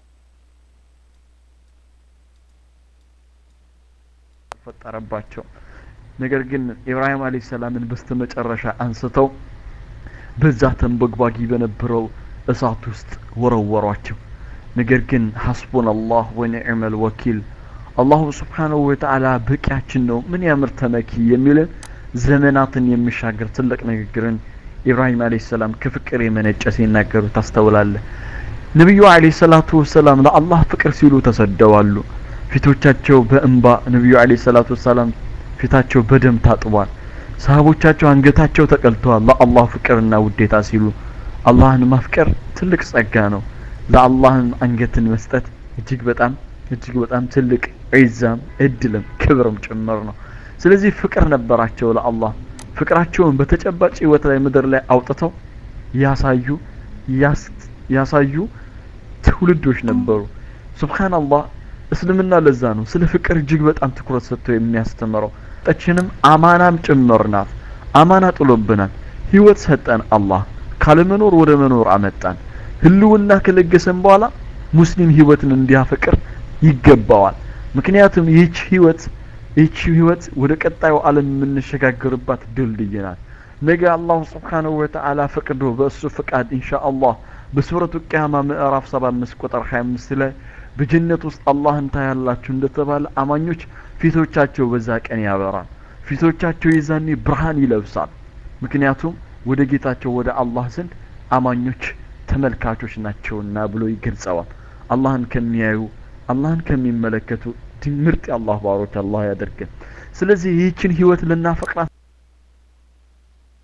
ፈጠረባቸው። ነገር ግን ኢብራሂም አለይሂ ሰላምን በስተመጨረሻ አንስተው በዛ ተንበግባጊ በነበረው እሳት ውስጥ ወረወሯቸው። ነገር ግን ሐስቡን አላህ ወኒዕመል ወኪል አላሁ ስብሓነሁ ወተዓላ በቂያችን ነው፣ ምን ያምር ተመኪ የሚልን ዘመናትን የሚሻገር ትልቅ ንግግርን ኢብራሂም አለይሂ ሰላም ከፍቅር የመነጨ ሲናገሩ ታስተውላለህ። ነቢዩ አለይሂ ሰላቱ ወሰላም ለአላህ ፍቅር ሲሉ ተሰደዋሉ። ፊቶቻቸው በእንባ ነቢዩ አለይሂ ሰላቱ ወሰላም ፊታቸው በደም ታጥቧል። ሰሃቦቻቸው አንገታቸው ተቀልተዋል ለአላህ ፍቅርና ውዴታ ሲሉ። አላህን ማፍቀር ትልቅ ጸጋ ነው። ለአላህም አንገትን መስጠት እጅግ በጣም እጅግ በጣም ትልቅ ዒዛም እድልም ክብርም ጭምር ነው። ስለዚህ ፍቅር ነበራቸው ለአላህ። ፍቅራቸውን በተጨባጭ ህይወት ላይ ምድር ላይ አውጥተው ያሳዩ ያሳዩ ትውልዶች ነበሩ። ሱብሃንአላህ እስልምና ለዛ ነው ስለ ፍቅር እጅግ በጣም ትኩረት ሰጥቶ የሚያስተምረው። ጠችንም አማናም ጭምር ናት። አማና ጥሎብናል። ህይወት ሰጠን አላህ ካለመኖር ወደ መኖር አመጣን። ህልውና ከለገሰን በኋላ ሙስሊም ህይወትን እንዲያፈቅር ይገባዋል። ምክንያቱም ይህች ህይወት ይህች ህይወት ወደ ቀጣዩ ዓለም የምንሸጋገርባት ድልድይ ናት። ነገ አላሁ ስብሓነሁ ወተዓላ ፈቅዶ በእሱ ፍቃድ ኢንሻአላህ በሱረቱ ቅያማ ምዕራፍ 75 ቁጥር 25 ላይ በጀነት ውስጥ አላህን ታያላችሁ እንደተባለ አማኞች ፊቶቻቸው በዛ ቀን ያበራል። ፊቶቻቸው የዛኔ ብርሃን ይለብሳል። ምክንያቱም ወደ ጌታቸው ወደ አላህ ዘንድ አማኞች ተመልካቾች ናቸውና ብሎ ይገልጸዋል። አላህን ከሚያዩ አላህን ከሚመለከቱ ምርጥ የአላህ ባሮች አላህ ያደርገን። ስለዚህ ይህችን ህይወት ልናፈቅራት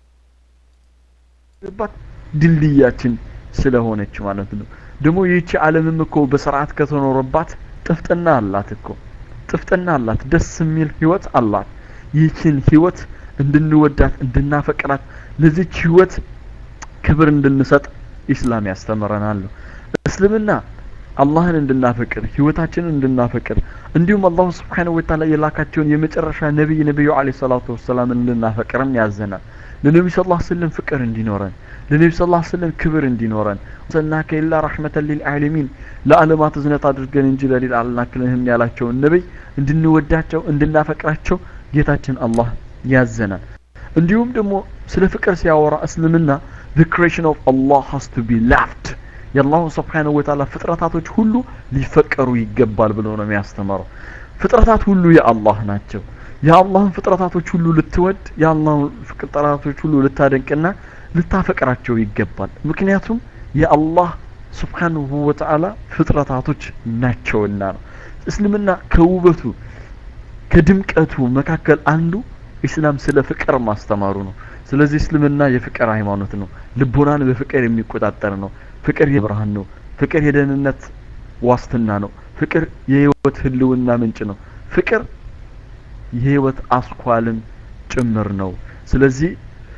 የምንደርስባት ድልድያችን ስለሆነች ማለት ነው። ደግሞ ይህቺ ዓለምም እኮ በስርዓት ከተኖረባት ጥፍጥና አላት እኮ ጥፍጥና አላት። ደስ የሚል ህይወት አላት። ይህችን ህይወት እንድንወዳት እንድናፈቅራት ለዚች ህይወት ክብር እንድንሰጥ ኢስላም ያስተምረናል። እስልምና አላህን እንድናፈቅር ህይወታችንን እንድናፈቅር እንዲሁም አላሁ ስብሓነሁ ወተዓላ የላካቸውን የመጨረሻ ነቢይ ነቢዩ አለይሂ ሰላቱ ወሰላም እንድናፈቅርም ያዘናል። ለነቢዩ ሰለላሁ ዐለይሂ ወሰለም ፍቅር እንዲኖረን ለነቢዩ ሰለላሁ ዐለይሂ ወሰለም ክብር እንዲኖረን ሰናከ ኢላ ረሕመተን ሊልዓለሚን ለዓለማት እዝነት አድርገን እንጂ ለሌላ አልላክልህም ያላቸውን ነቢይ እንድንወዳቸው እንድናፈቅራቸው ጌታችን አላህ ያዘናል። እንዲሁም ደግሞ ስለ ፍቅር ሲያወራ እስልምና the creation of Allah has to be loved የአላሁ ስብሓነሁ ወተዓላ ፍጥረታቶች ሁሉ ሊፈቀሩ ይገባል ብሎ ነው የሚያስተምረው። ፍጥረታት ሁሉ የአላህ ናቸው። የአላህን ፍጥረታቶች ሁሉ ልትወድ የአላህን ፍጥረታቶች ሁሉ ልታደንቅና ልታፈቅራቸው ይገባል። ምክንያቱም የአላህ ስብሓነሁ ወተዓላ ፍጥረታቶች ናቸውና ነው። እስልምና ከውበቱ ከድምቀቱ መካከል አንዱ ኢስላም ስለ ፍቅር ማስተማሩ ነው። ስለዚህ እስልምና የፍቅር ሃይማኖት ነው። ልቦናን በፍቅር የሚቆጣጠር ነው። ፍቅር የብርሃን ነው። ፍቅር የደህንነት ዋስትና ነው። ፍቅር የህይወት ህልውና ምንጭ ነው። ፍቅር የህይወት አስኳልም ጭምር ነው። ስለዚህ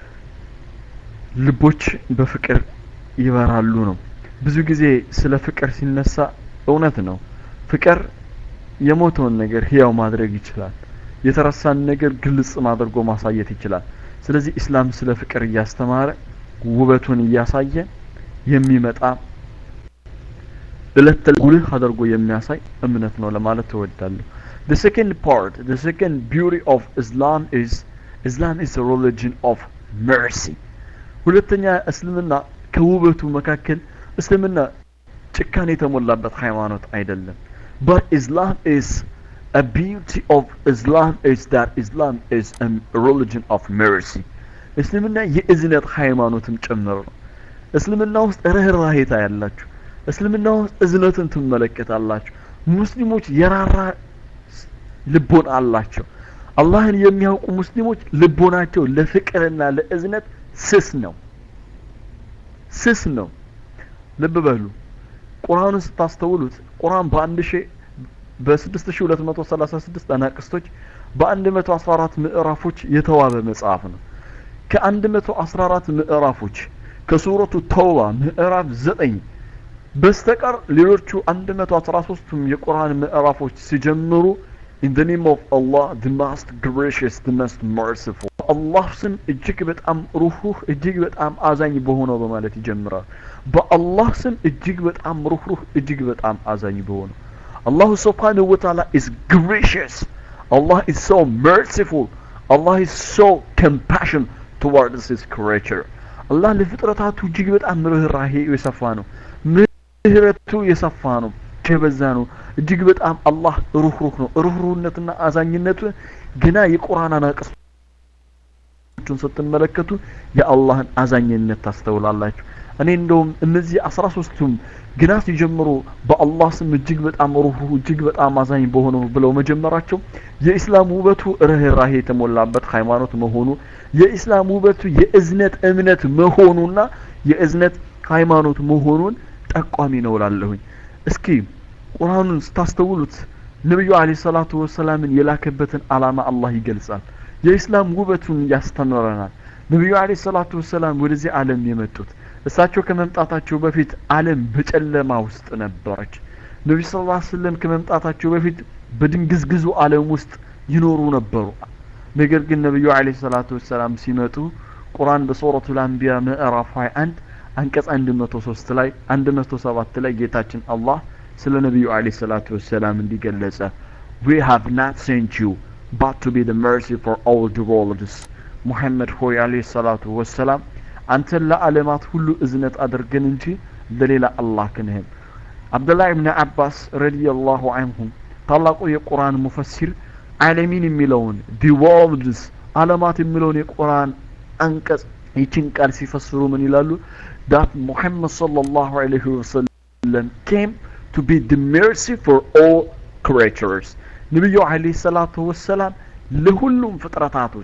ልቦች በፍቅር ይበራሉ ነው። ብዙ ጊዜ ስለ ፍቅር ሲነሳ እውነት ነው። ፍቅር የሞተውን ነገር ህያው ማድረግ ይችላል። የተረሳን ነገር ግልጽ አድርጎ ማሳየት ይችላል። ስለዚህ ኢስላም ስለ ፍቅር እያስተማረ ውበቱን እያሳየ የሚመጣ እለት ጉልህ አድርጎ የሚያሳይ እምነት ነው ለማለት እወዳለሁ። The second part, the second beauty of Islam is Islam is a religion of mercy. ሁለተኛ እስልምና ከውበቱ መካከል እስልምና ጭካኔ የተሞላበት ሃይማኖት አይደለም። But Islam is a beauty of Islam is that Islam is a religion of mercy. እስልምና የእዝነት ሃይማኖትም ጭምር ነው። እስልምና ውስጥ ርህራሄ ታያላችሁ። እስልምና ውስጥ እዝነትን ትመለከታላችሁ። ሙስሊሞች የራራ ልቦና አላቸው። አላህን የሚያውቁ ሙስሊሞች ልቦናቸው ለፍቅርና ለእዝነት ስስ ነው፣ ስስ ነው። ልብ በሉ። ቁርአኑን ስታስተውሉት ቁርአን በአንድ ሺህ በስድስት ሺህ ሁለት መቶ ሰላሳ ስድስት አናቅስቶች በአንድ መቶ አስራ አራት ምዕራፎች የተዋበ መጽሐፍ ነው። ከአንድ መቶ አስራ አራት ምዕራፎች ከሱረቱ ተውባ ምዕራፍ ዘጠኝ በስተቀር ሌሎቹ አንድ መቶ አስራ ሶስቱም የቁርአን ምዕራፎች ሲጀምሩ in the name of Allah the most gracious the most merciful አላህ ስም እጅግ በጣም ሩህሩህ እጅግ በጣም አዛኝ በሆነው በማለት ይጀምራል። በአላህ ስም እጅግ በጣም ሩህሩህ እጅግ በጣም አዛኝ በሆነው Allah subhanahu wa ta'ala is gracious. Allah is so merciful. Allah is so compassion towards his creature. አላህ ለፍጥረታቱ እጅግ በጣም ርህራሄ የሰፋ ነው። ምህረቱ የሰፋ ነው፣ የበዛ ነው። እጅግ በጣም አላህ ሩህሩህ ነው። ሩህሩህነትና አዛኝነቱ ገና የቁርአን አናቅስቶቹን ስትመለከቱ የአላህን አዛኝነት ታስተውላላችሁ። እኔ እንደውም እነዚህ አስራ ሶስቱም ግና ሲጀምሩ በአላህ ስም እጅግ በጣም ሩህሩህ እጅግ በጣም አዛኝ በሆነው ብለው መጀመራቸው የኢስላም ውበቱ ርህራሄ የተሞላበት ሃይማኖት መሆኑ የኢስላም ውበቱ የእዝነት እምነት መሆኑና የእዝነት ሃይማኖት መሆኑን ጠቋሚ ነው ላለሁኝ። እስኪ ቁርአኑን ስታስተውሉት ነቢዩ አለይሂ ሰላቱ ወሰላምን የላከበትን አላማ አላህ ይገልጻል። የኢስላም ውበቱን ያስተምረናል። ነቢዩ አለይሂ ሰላቱ ወሰላም ወደዚህ ዓለም የመጡት እሳቸው ከመምጣታቸው በፊት ዓለም በጨለማ ውስጥ ነበረች። ነቢዩ ሰለላሁ ዐለይሂ ወሰለም ከመምጣታቸው በፊት በድንግዝግዙ ዓለም ውስጥ ይኖሩ ነበሩ። ነገር ግን ነቢዩ አለይሂ ሰላቱ ወሰላም ሲመጡ ቁርአን በሱረቱል አንቢያ ምዕራፍ 21 አንቀጽ 103 ላይ 107 ላይ ጌታችን አላህ ስለ ነቢዩ አለይሂ ሰላቱ ወሰላም እንዲገለጸ we have not sent you but to be the mercy for all the worlds ሙሐመድ ሆይ አለይሂ ሰላቱ ወሰላም አንተን ለዓለማት ሁሉ እዝነት አድርገን እንጂ ለሌላ አላክንህም። አብዱላህ ብን አባስ ረዲየላሁ አንሁም ታላቁ የቁርአን ሙፈሲር ዓለሚን የሚለውን ዲ ወርልድስ ዓለማት የሚለውን የቁርአን አንቀጽ ይችን ቃል ሲፈስሩ ምን ይላሉ? ዳት ሙሐመድ ሰለላሁ ዐለይሂ ወሰለም ኬም ቱ ቢ ዲ ሜርሲ ፎር ኦል ክሬቸርስ ነቢዩ ዐለይሂ ሰላቱ ወሰላም ለሁሉም ፍጥረታቶች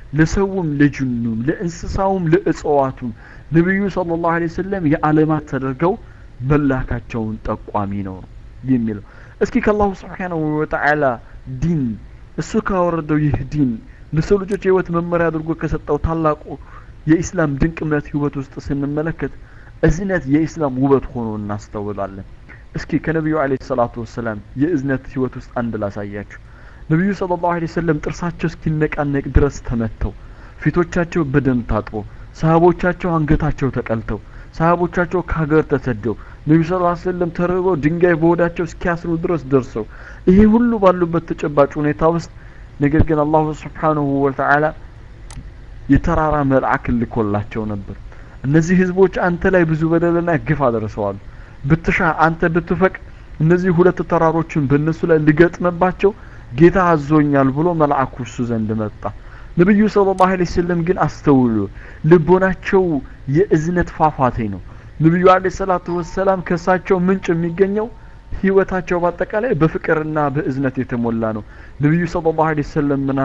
ለሰውም ለጅኑም ለእንስሳውም ለእጽዋቱም ነቢዩ ሰለላሁ ዐለይሂ ወሰለም የዓለማት ተደርገው መላካቸውን ጠቋሚ ነው የሚለው እስኪ ከአላሁ ስብሓነሁ ወተዓላ ዲን እሱ ካወረደው ይህ ዲን ለሰው ልጆች የህይወት መመሪያ አድርጎ ከሰጠው ታላቁ የኢስላም ድንቅ እምነት ህይወት ውስጥ ስንመለከት እዝነት የኢስላም ውበት ሆኖ እናስተውላለን እስኪ ከነቢዩ አለይሂ ሰላቱ ወሰላም የእዝነት ህይወት ውስጥ አንድ ላሳያችሁ ነቢዩ ሰለላሁ ዐለይሂ ወሰለም ጥርሳቸው እስኪነቃነቅ ድረስ ተመተው ፊቶቻቸው በደም ታጥቦ ሰሃቦቻቸው አንገታቸው ተቀልተው ሰሃቦቻቸው ከሀገር ተሰደው ነቢዩ ስ ሰለም ተርበው ድንጋይ በሆዳቸው እስኪያስሩ ድረስ ደርሰው ይሄ ሁሉ ባሉበት ተጨባጭ ሁኔታ ውስጥ ነገር ግን አላሁ ስብሓንሁ ወተዓላ የተራራ መልአክ ልኮላቸው ነበር እነዚህ ህዝቦች አንተ ላይ ብዙ በደልና ግፍ አደርሰዋል ብትሻ አንተ ብትፈቅ እነዚህ ሁለት ተራሮችን በእነሱ ላይ ልገጥምባቸው ጌታ አዞኛል ብሎ መልአኩ እሱ ዘንድ መጣ ነቢዩ ስለ ላሁ ለ ሰለም ግን አስተውሉ ልቦናቸው የእዝነት ፏፏቴ ነው ነቢዩ አለ ሰላቱ ወሰላም ከእሳቸው ምንጭ የሚገኘው ህይወታቸው በአጠቃላይ በፍቅርና በእዝነት የተሞላ ነው ነቢዩ ስለ ላሁ ለ ሰለም ምና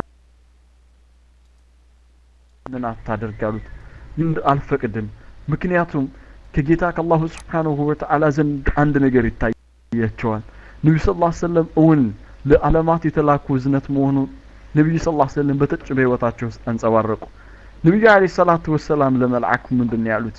ምን አታደርጋሉት አልፈቅድም ምክንያቱም ከጌታ ከአላሁ ስብሓንሁ ወተዓላ ዘንድ አንድ ነገር ይታያቸዋል ነቢዩ ስ ላ ሰለም እውን ለዓለማት የተላኩ እዝነት መሆኑ ነቢዩ ስ ላ ሰለም በተጭ በህይወታቸው ውስጥ አንጸባረቁ ነቢዩ አለ ሰላቱ ወሰላም ለመልአኩ ምንድን ያሉት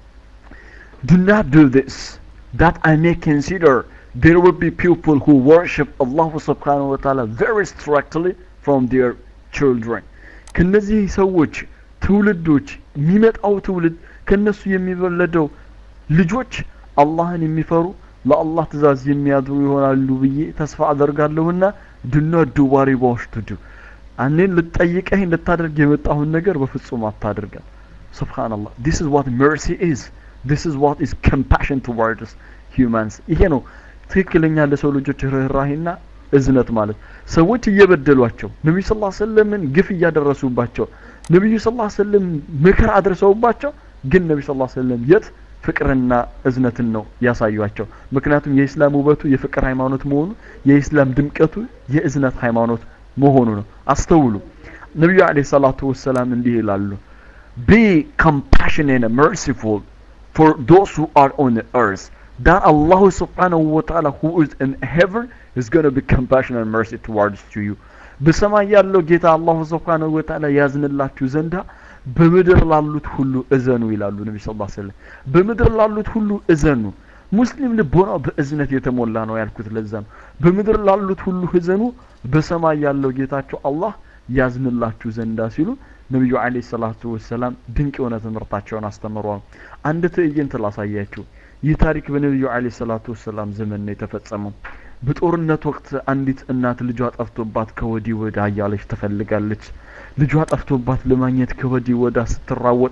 Do not do this, that I may consider there will be people who worship Allah subhanahu wa ta'ala very strictly from their children. ከነዚህ ሰዎች ትውልዶች የሚመጣው ትውልድ ከነሱ የሚወለደው ልጆች አላህን የሚፈሩ ለአላህ ትእዛዝ የሚያድሩ ይሆናሉ ብዬ ተስፋ አደርጋለሁና ድና ዱባሪ ባሽቱዱ እኔን ልጠይቀኝ ልታደርግ የመጣሁን ነገር በፍጹም አታድርጋል ስብሓንላህ ዲስ is what mercy is this is what is compassion towards humans ይሄ ነው ትክክለኛ ለሰው ልጆች ርኅራሄና እዝነት ማለት ሰዎች እየበደሏቸው ነቢዩ ስ ሰለምን ግፍ እያደረሱባቸው ነቢዩ ስ ሰለም ምክር አድርሰውባቸው ግን ነቢ ስ ሰለም የት ፍቅርና እዝነትን ነው ያሳዩቸው ምክንያቱም የኢስላም ውበቱ የፍቅር ሃይማኖት መሆኑ የኢስላም ድምቀቱ የእዝነት ሃይማኖት መሆኑ ነው አስተውሉ ነቢዩ አለ ሰላቱ ወሰላም እንዲህ ይላሉ be compassionate and merciful for those who are on the earth that Allah subhanahu wa ta'ala who is in heaven is going to be compassionate and mercy towards to you በሰማይ ያለው ጌታ አላሁ ስብሓንሁ ወተዓላ ያዝንላችሁ ዘንዳ በምድር ላሉት ሁሉ እዘኑ ይላሉ ነቢ ስ ሰለም በምድር ላሉት ሁሉ እዘኑ ሙስሊም ልቦናው በእዝነት የተሞላ ነው ያልኩት ለዛ ነው በምድር ላሉት ሁሉ እዘኑ በሰማይ ያለው ጌታቸው አላህ ያዝንላችሁ ዘንዳ ሲሉ ነቢዩ አለ ሰላቱ ወሰላም ድንቅ የሆነ ትምህርታቸውን አስተምረዋል አንድ ትዕይንት ላሳያችሁ ይህ ታሪክ በነቢዩ አለ ሰላቱ ወሰላም ዘመን ነው የተፈጸመው በጦርነት ወቅት አንዲት እናት ልጇ ጠፍቶባት ከወዲህ ወዳ እያለች ትፈልጋለች ልጇ ጠፍቶባት ለማግኘት ከወዲህ ወዳ ስትራወጥ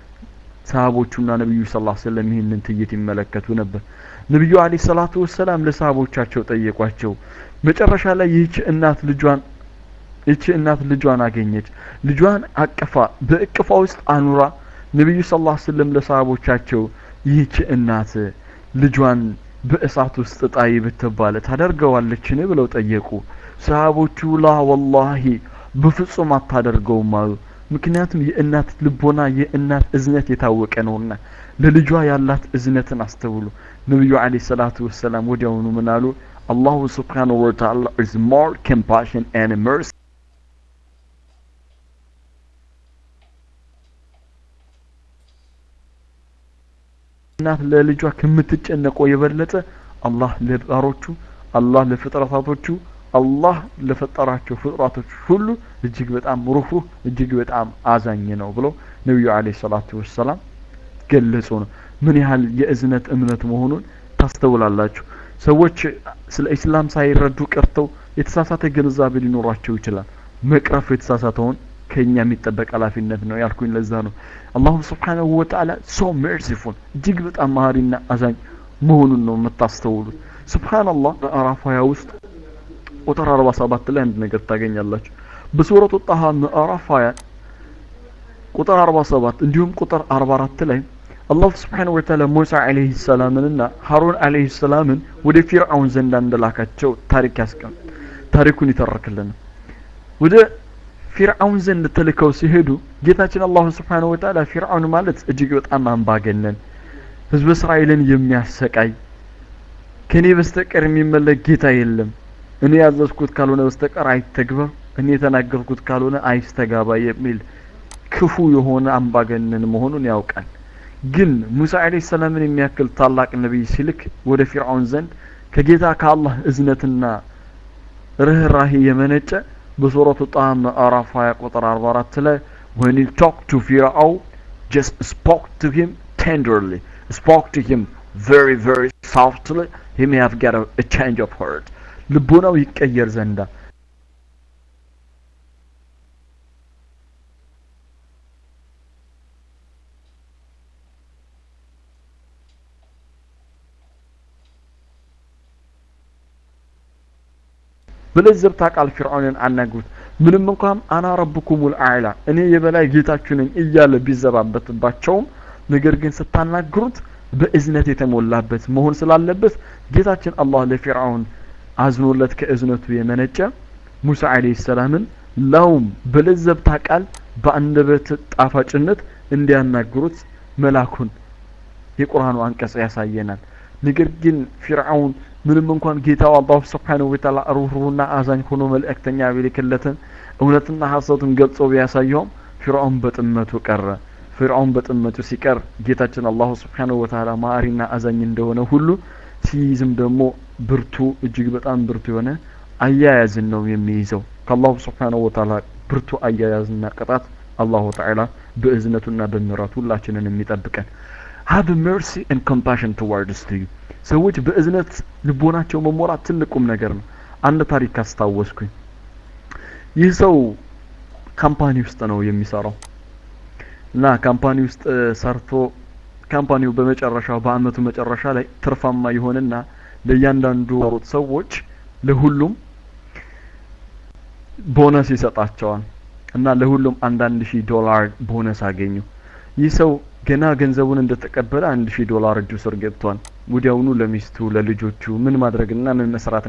ሰሃቦቹና ነቢዩ ስ ሰለም ይህንን ትይት ይመለከቱ ነበር ነቢዩ አለ ሰላቱ ወሰላም ለሰሃቦቻቸው ጠየቋቸው መጨረሻ ላይ ይህች እናት ልጇን ይቺ እናት ልጇን አገኘች ልጇን አቅፋ በእቅፏ ውስጥ አኑራ ነቢዩ ስ ስለም ለሰሃቦቻቸው ይህች እናት ልጇን በእሳት ውስጥ ጣይ ብትባለ ታደርገዋለችን ብለው ጠየቁ ሰሃቦቹ ላ ወላሂ በፍጹም አታደርገውም አሉ ምክንያቱም የእናት ልቦና የእናት እዝነት የታወቀ ነውና ለልጇ ያላት እዝነትን አስተውሉ ነቢዩ አለ ሰላቱ ወሰላም ወዲያውኑ ምን አሉ አላሁ ስብሓንሁ ወተዓላ is more compassion and mercy እናት ለልጇ ከምትጨነቀው የበለጠ አላህ ለባሮቹ አላህ ለፍጥረታቶቹ አላህ ለፈጠራቸው ፍጥረቶች ሁሉ እጅግ በጣም ሩህሩህ እጅግ በጣም አዛኝ ነው ብለው ነቢዩ አለ ሰላቱ ወሰላም ገለጹ ነው ምን ያህል የእዝነት እምነት መሆኑን ታስተውላላችሁ ሰዎች ስለ ኢስላም ሳይረዱ ቀርተው የተሳሳተ ግንዛቤ ሊኖራቸው ይችላል መቅረፍ የተሳሳተውን ከኛ የሚጠበቅ ኃላፊነት ነው ያልኩኝ ለዛ ነው አላሁ ስብሓንሁ ወተዓላ ሶ ሜርሲፉል እጅግ በጣም መሀሪና አዛኝ መሆኑን ነው የምታስተውሉት ስብሓንላህ ምዕራፍ ሀያ ውስጥ ቁጥር አርባ ሰባት ላይ አንድ ነገር ታገኛላችሁ በሱረቱ ጣሃ ምዕራፍ ሀያ ቁጥር አርባ ሰባት እንዲሁም ቁጥር አርባ አራት ላይ አላሁ ስብሓን ወተዓላ ሙሳ አለህ ሰላምንና ሀሩን አለህ ሰላምን ወደ ፊርዓውን ዘንድ እንደላካቸው ታሪክ ያስቀም ታሪኩን ይተረክልን ወደ ፊርዓውን ዘንድ ተልከው ሲሄዱ ጌታችን አላሁ ስብሓነሁ ወተዓላ ፊርዓውን ማለት እጅግ በጣም አምባገነን ህዝበ እስራኤልን የሚያሰቃይ ከኔ በስተቀር የሚመለክ ጌታ የለም እኔ ያዘዝኩት ካልሆነ በስተቀር አይተግበር እኔ የተናገርኩት ካልሆነ አይስተጋባ የሚል ክፉ የሆነ አምባገነን መሆኑን ያውቃል ግን ሙሳ አለይሂ ሰላምን የሚያክል ታላቅ ነቢይ ሲልክ ወደ ፊርዓውን ዘንድ ከጌታ ከአላህ እዝነትና ርህራሄ የመነጨ በሱረቱ ጣሃ ምዕራፍ 20 ቁጥር 44 ላይ when he talked to Pharaoh just spoke to him tenderly spoke to him very very softly he may have got a, a change of heart ልቦናው ይቀየር ዘንዳ በለዘብታ ቃል ፊርዓውንን አናግሩት ምንም እንኳን አና ረብኩሙል አዕላ እኔ የበላይ ጌታችሁ ነኝ እያለ ቢዘባበትባቸውም ነገር ግን ስታናግሩት በእዝነት የተሞላበት መሆን ስላለበት ጌታችን አላህ ለፊርዓውን አዝኖለት ከእዝነቱ የመነጨ ሙሳ አለይሂ ሰላምን ላውም በለዘብታ ቃል በአንደበት ጣፋጭነት እንዲያናግሩት መላኩን የቁርአኑ አንቀጽ ያሳየናል ነገር ግን ፊርዓውን ምንም እንኳን ጌታው አላሁ ስብሓነሁ ወተዓላ ሩህሩህና አዛኝ ሆኖ መልእክተኛ ቢልክለትን እውነትና ሀሰቱን ገልጾ ቢያሳየውም ፊርዓውን በጥመቱ ቀረ ፊርዓውን በጥመቱ ሲቀር ጌታችን አላሁ ስብሓነሁ ወተዓላ ማሪና አዛኝ እንደሆነ ሁሉ ሲይዝም ደግሞ ብርቱ እጅግ በጣም ብርቱ የሆነ አያያዝን ነው የሚይዘው ከአላሁ ስብሓነሁ ወተዓላ ብርቱ አያያዝና ቅጣት አላሁ ተዓላ በእዝነቱና በምሕረቱ ሁላችንን የሚጠብቀን have mercy and compassion towards to you ሰዎች በእዝነት ልቦናቸው መሞላት ትልቁም ነገር ነው አንድ ታሪክ አስታወስኩኝ ይህ ሰው ካምፓኒ ውስጥ ነው የሚሰራው እና ካምፓኒ ውስጥ ሰርቶ ካምፓኒው በመጨረሻው በአመቱ መጨረሻ ላይ ትርፋማ ይሆንና ለእያንዳንዱ ሩት ሰዎች ለሁሉም ቦነስ ይሰጣቸዋል እና ለሁሉም አንዳንድ ሺህ ዶላር ቦነስ አገኙ ይህ ሰው ገና ገንዘቡን እንደተቀበለ አንድ ሺህ ዶላር እጁ ስር ገብቷል ወዲያውኑ ለሚስቱ ለልጆቹ ምን ማድረግና ምን መስራት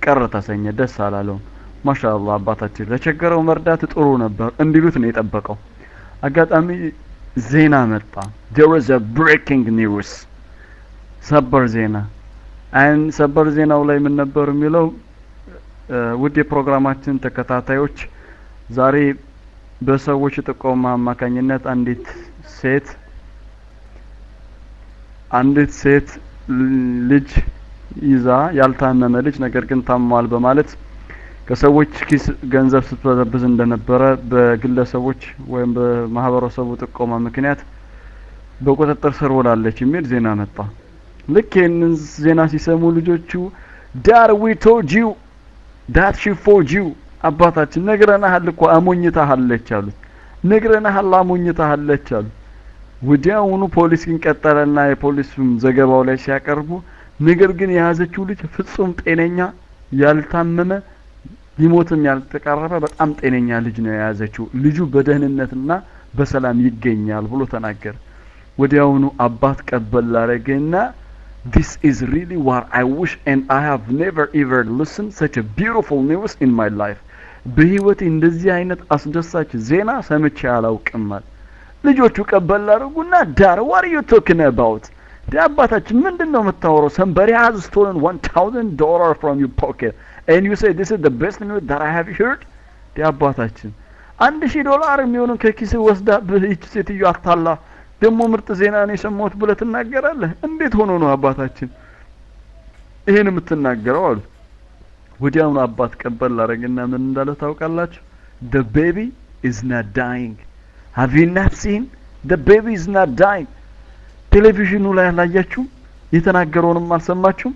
ቀረ ተሰኘ ደስ አላለውም ማሻአላህ አባታችን ለቸገረው መርዳት ጥሩ ነበር እንዲሉት ነው የጠበቀው አጋጣሚ ዜና መጣ there was a breaking news ሰበር ዜና አይን ሰበር ዜናው ላይ ምን ነበር የሚለው ውድ የፕሮግራማችን ተከታታዮች ዛሬ በሰዎች ጥቆማ አማካኝነት አንዲት ሴት አንዲት ሴት ልጅ ይዛ ያልታመመ ልጅ ነገር ግን ታሟል በማለት ከሰዎች ኪስ ገንዘብ ስትበዘብዝ እንደነበረ በግለሰቦች ወይም በማህበረሰቡ ጥቆማ ምክንያት በቁጥጥር ስር ውላለች የሚል ዜና መጣ። ልክ ይህንን ዜና ሲሰሙ ልጆቹ ዳር ዊ ቶልድ ዩ ዳት ሺ ፎርጅ ዩ አባታችን ነግረናሃል እኮ አሞኝታሃለች አሉት። ነግረናሃል አሞኝታሃለች አሉት። ወዲያውኑ ፖሊስ ግን ቀጠለና የፖሊሱም ዘገባው ላይ ሲያቀርቡ ነገር ግን የያዘችው ልጅ ፍጹም ጤነኛ ያልታመመ ሊሞትም ያልተቃረበ በጣም ጤነኛ ልጅ ነው የያዘችው። ልጁ በደህንነትና በሰላም ይገኛል ብሎ ተናገረ። ወዲያውኑ አባት ቀበል ላረገና this is really what I wish and I have never ever listened such a beautiful news in my life በህይወቴ እንደዚህ አይነት አስደሳች ዜና ሰምቼ አላውቅም አለ። ልጆቹ ቀበል ላረጉና ዳር what are you talking about ዲ አባታችን ምንድን ነው የምታወራው? somebody has stolen 1000 dollar from your pocket and you say this is the best news that I have heard ዲ አባታችን አንድ ሺህ ዶላር የሚሆንን ከኪስ ወስዳ ይህች ሴትዮ አታላ ደግሞ ምርጥ ዜና ነው የሰማሁት ብለህ ትናገራለህ? እንዴት ሆኖ ነው አባታችን ይሄን የምትናገረው አሉ። ወዲያውኑ አባት ቀበል ላረግና ምን እንዳለ ታውቃላችሁ? the baby is not dying have you not seen the baby is not dying ቴሌቪዥኑ ላይ አላያችሁም? የተናገረውንም አልሰማችሁም?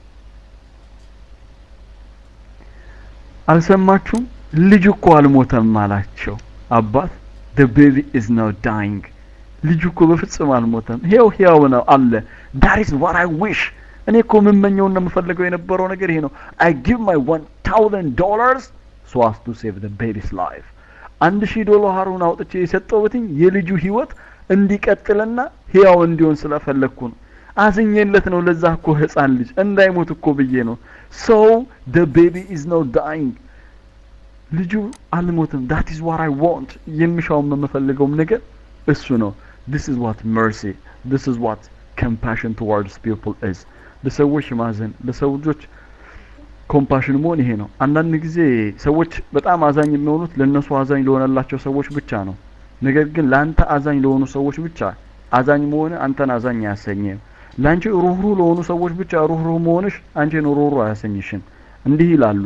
አልሰማችሁም? ልጅ እኮ አልሞተም አላቸው አባት the baby is not dying ልጁ እኮ በፍጹም አልሞተም፣ ይሄው ሕያው ነው አለ። that is what I wish እኔ እኮ የምመኘውና የምፈልገው የነበረው ነገር ይሄ ነው። I give my 1000 dollars so as to save the baby's life አንድ ሺህ ዶላሩን አውጥቼ የሰጠሁትኝ የልጁ ህይወት እንዲቀጥልና ህያው እንዲሆን ስለፈለግኩ ነው። አዝኜለት ነው ለዛ እኮ ህፃን ልጅ እንዳይሞት እኮ ብዬ ነው። so the baby is not dying ልጁ አልሞትም that is what I want የሚሻውም የምፈልገውም ነገር እሱ ነው። this is what mercy this is what compassion towards people is ለሰዎች ማዘን ለሰው ልጆች ኮምፓሽን መሆን ይሄ ነው። አንዳንድ ጊዜ ሰዎች በጣም አዛኝ የሚሆኑት ለእነሱ አዛኝ ለሆነላቸው ሰዎች ብቻ ነው። ነገር ግን ለአንተ አዛኝ ለሆኑ ሰዎች ብቻ አዛኝ መሆን አንተን አዛኝ አያሰኝም። ለአንቺ ሩህሩህ ለሆኑ ሰዎች ብቻ ሩህሩህ መሆንሽ አንቺን ሩህሩህ አያሰኝሽም። እንዲህ ይላሉ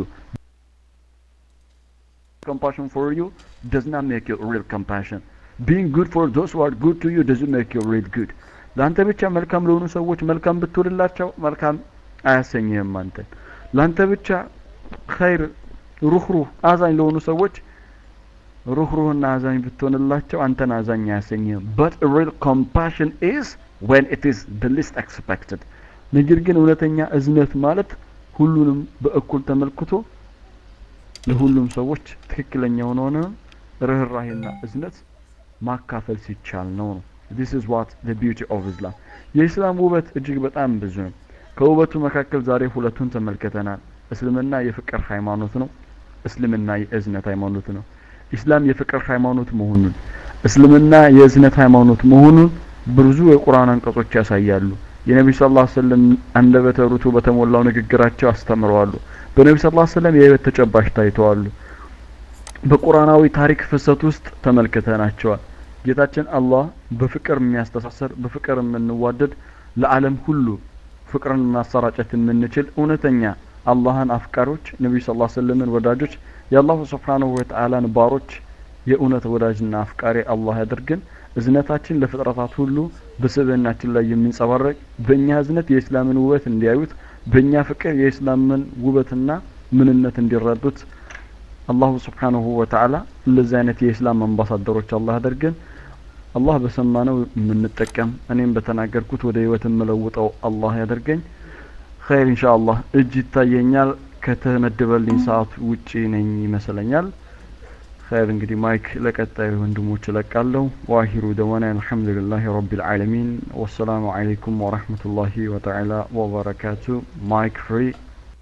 compassion for you does not make you real compassion being good for those who are good to you doesn't make you real good ለአንተ ብቻ መልካም ለሆኑ ሰዎች መልካም ብትውልላቸው መልካም አያሰኝህም አንተን ለአንተ ብቻ ኸይር ሩህሩህ አዛኝ ለሆኑ ሰዎች ሩህሩህና አዛኝ ብትሆንላቸው አንተን አዛኝ አያሰኝህም but real compassion is when it is the least expected ነገር ግን እውነተኛ እዝነት ማለት ሁሉንም በእኩል ተመልክቶ ለሁሉም ሰዎች ትክክለኛ የሆነ ርህራሄና እዝነት ማካፈል ሲቻል ነው ነው this is what the beauty of Islam የኢስላም ውበት እጅግ በጣም ብዙ ነው ከውበቱ መካከል ዛሬ ሁለቱን ተመልክተናል እስልምና የፍቅር ሃይማኖት ነው እስልምና የእዝነት ሃይማኖት ነው ኢስላም የፍቅር ሃይማኖት መሆኑን እስልምና የእዝነት ሃይማኖት መሆኑን ብዙ የቁርአን አንቀጾች ያሳያሉ የነቢ ስ ላ ስለም አንደበተ ርቱዕ በተሞላው ንግግራቸው አስተምረዋሉ በነቢ ስ ላ ስለም የህይወት ተጨባጭ ታይተዋሉ በቁርአናዊ ታሪክ ፍሰት ውስጥ ተመልክተናቸዋል ጌታችን አላህ በፍቅር የሚያስተሳሰር በፍቅር የምንዋደድ ለዓለም ሁሉ ፍቅርን ማሰራጨት የምንችል እውነተኛ አላህን አፍቃሪዎች ነቢዩ ስ ላ ስለምን ወዳጆች የአላሁ ስብሓንሁ ወተአላን ባሮች የእውነት ወዳጅና አፍቃሪ አላህ ያደርግን እዝነታችን ለፍጥረታት ሁሉ በስብዕናችን ላይ የሚንጸባረቅ በእኛ እዝነት የእስላምን ውበት እንዲያዩት በእኛ ፍቅር የእስላምን ውበትና ምንነት እንዲረዱት አላሁ ስብሓንሁ ወተአላ እንደዚህ አይነት የእስላም አምባሳደሮች አላህ ያደርገን አላህ በሰማነው የምንጠቀም እኔም በተናገርኩት ወደ ህይወት የምለውጠው አላህ ያደርገኝ ኸይር ኢንሻ አላህ እጅ ይታየኛል ከተመደበልኝ ሰዓት ውጪ ነኝ ይመስለኛል ኸይር እንግዲህ ማይክ ለቀጣዩ ወንድሞች እለቃለሁ ዋሂሩ ደዋና አልሐምዱሊላህ ረቢል ዓለሚን ወሰላሙ አለይኩም ወረህመቱላሂ ወተዓላ ወበረካቱ ማይክ ፍሪ